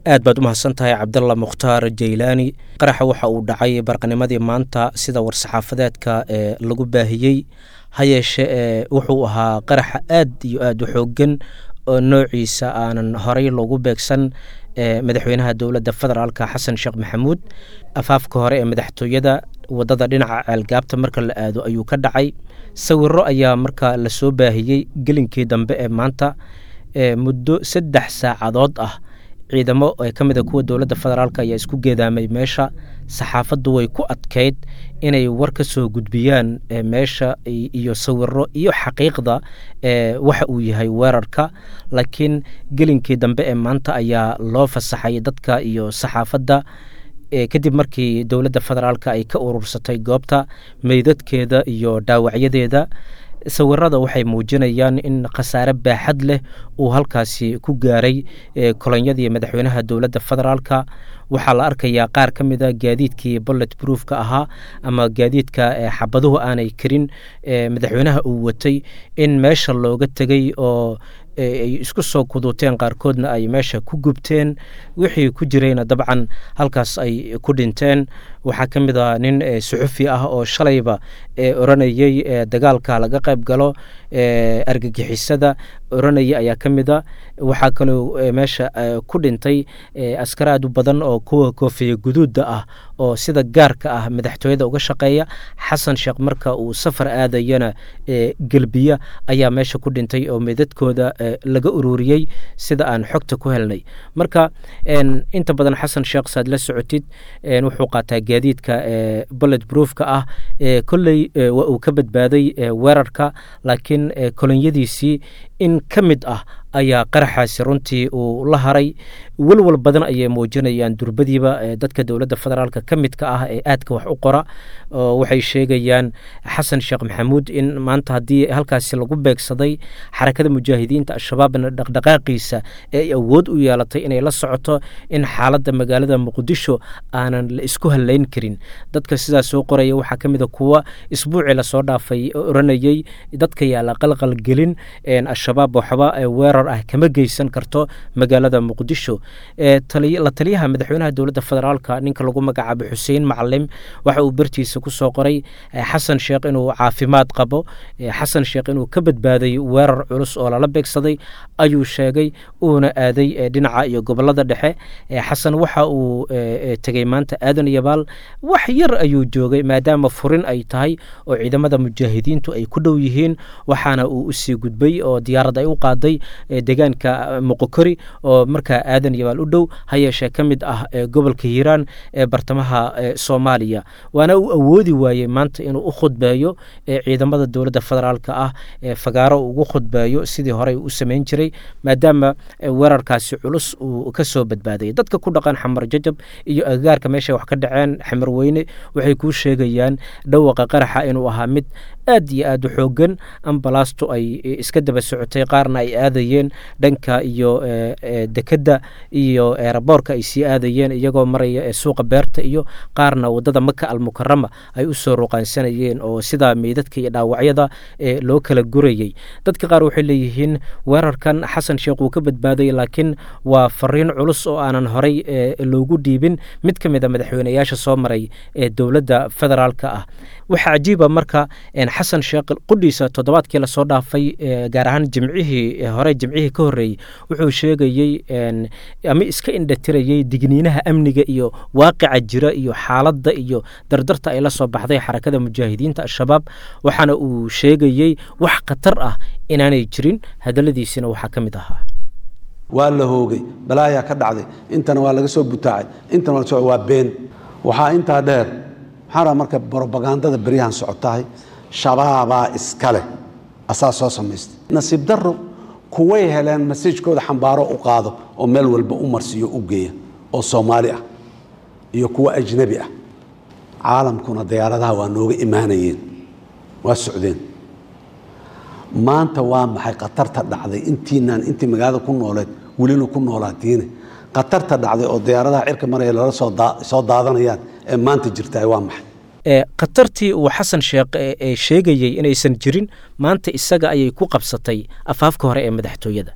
aad baad u mahadsan tahay cabdalla mukhtaar jaylaani qaraxa waxa uu dhacay barqanimadii maanta sida war-saxaafadeedka ee lagu baahiyey ha yeeshe ee wuxuu ahaa qaraxa aad iyo aad u xoogan oo noociisa aanan horey loogu beegsan ee madaxweynaha dowladda federaalka xasan sheekh maxamuud afaafka hore ee madaxtooyada wadada dhinaca ceelgaabta marka la aado ayuu ka dhacay sawiro ayaa marka lasoo baahiyey gelinkii dambe ee maanta ee muddo saddex saacadood ah ciidamo ee ka mid a kuwa dowladda federaalk ayaa isku geedaamay meesha saxaafaddu way ku adkeyd inay war ka soo gudbiyaan meesha iyo sawiro iyo xaqiiqda ee waxa uu yahay weerarka laakiin gelinkii dambe ee maanta ayaa loo fasaxay dadka iyo saxaafadda kadib markii dowladda federaalk ay ka urursatay goobta meydadkeeda iyo dhaawacyadeeda sawirada waxay muujinayaan in khasaare baaxad leh uu halkaasi ku gaaray kolonyadii madaxweynaha dowladda federaalka waxaa la arkayaa qaar ka mida gaadiidkii bollet broofka ahaa ama gaadiidka xabaduhu aanay karin madaxweynaha uu watay in meesha looga tegey oo ay isku soo kuduuteen qaarkoodna ay meesha ku gubteen wixii ku jirayna dabcan halkaas ay ku dhinteen waxaa ka mid a nin suxufi ah oo shalayba oranayey dagaalka laga qayb galo argagixisada oranaya ayaa ka mid a waxaa kaloo meesha ku dhintay askar aad u badan oo kuwa koofiya guduudda ah oo sida gaarka ah madaxtooyada uga shaqeeya xasan sheekh marka uu safar aadayana gelbiya ayaa meesha ku dhintay oo meydadkooda laga ururiyey sida aan xogta ku helnay marka inta badan xasan sheekh saad la socotid wuxuu qaataa gaadiidka bollet broofka ah kolley waa uu ka badbaaday weerarka laakiin kolonyadiisii in ka mid ah ayaa qaraxaasi runtii uu la haray welwal badan ayay muujinayaan durbadiiba dadka dowladda federaalk ka midka ah ee aadka wax u qora oo waxay sheegayaan xasan sheekh maxamuud in maanta haddii halkaasi lagu beegsaday xarakada mujaahidiinta al-shabaabna dhaqdhaqaaqiisa ee ay awood u yeelatay inay la socoto in xaaladda magaalada muqdisho aanan la isku hallayn karin dadka sidaas soo qoraya waxaa ka mid a kuwa isbuucii lasoo dhaafay oranayey dadka yaala qalqalgelin al-shabaab waxba weerar ah kama geysan karto magaalada muqdisho la taliyaha madaxweynaha dowladda federaalka ninka lagu magacaabo xuseen macalim waxa uu bartiisa ku soo qoray xasan sheekh inuu caafimaad qabo xasan sheekh inuu ka badbaaday weerar culus oo lala beegsaday ayuu sheegay uuna aaday dhinaca iyo gobolada dhexe xasan waxa uu tegey maanta aadan yabaal wax yar ayuu joogay maadaama furin ay tahay oo ciidamada mujaahidiintu ay ku dhow yihiin waxaana uu usii gudbay oo diyaarad ay u qaaday deegaanka moqokori oo markaa aadan yabaal u dhow ha yeeshee ka mid ah gobolka hiiraan ee bartamaha soomaaliya waana uu awoodi waayey maanta inuu u khudbeeyo ciidamada dowladda federaalka ah fagaaro ugu khudbeeyo sidii horey u samayn jiray maadaama weerarkaasi culus uu ka soo badbaadayay dadka ku dhaqan xamar jajab iyo agagaarka meeshay wax ka dhaceen xamar weyne waxay kuu sheegayaan dhawaqa qaraxa inuu ahaa mid aad iyo aad u xoogan ambalaastu ay iska daba socotay qaarna ay aadayeen dhanka iyo dekedda iyo eeraboorka ay sii aadayeen iyagoo maraya suuqa beerta iyo qaarna wadada maka almukarama ay u soo ruqaansanayeen oo sidaa meydadka iyo dhaawacyada loo kala gurayey dadka qaar waxay leeyihiin weerarkan xasan sheekh uu ka badbaaday laakiin waa fariin culus oo aanan horey loogu dhiibin mid ka mid a madaxweyneyaasha soo maray ee dowladda federaalka ah waxaa cajiiba marka xasan sheekh qudhiisa toddobaadkii lasoo dhaafay gaar ahaan jimcihii hore jimcihii ka horreeyey wuxuu sheegayey ama iska indhatirayey digniinaha amniga iyo waaqica jira iyo xaaladda iyo dardarta ay la soo baxday xarakada mujaahidiinta al-shabaab waxaana uu sheegayey wax khatar ah inaanay jirin hadalladiisina waxaa ka mid ahaa waa la hoogay balaayaa ka dhacday intana waa laga soo butaacay intana waa been waxaa intaa dheer maxaa raa marka brobagandada beryahan socotahay shabaabaa iska leh asaa soo samaystay nasiib daro kuway heleen masajkooda xambaaro u qaado oo meel walba u marsiiyo u geeya oo soomaali ah iyo kuwa ajnabi ah caalamkuna diyaaradaha waa nooga imaanayeen waa socdeen maanta waa maxay khatarta dhacday intiinaan intii magaalada ku nooleed welina ku noolaatiine khatarta dhacday oo diyaaradaha cirka maraya lala soo daadanayaan ee maanta jirtaa waa maxay khatartii uu xasan sheekh sheegayey inaysan jirin maanta isaga ayay ku qabsatay afaafka hore ee madaxtooyada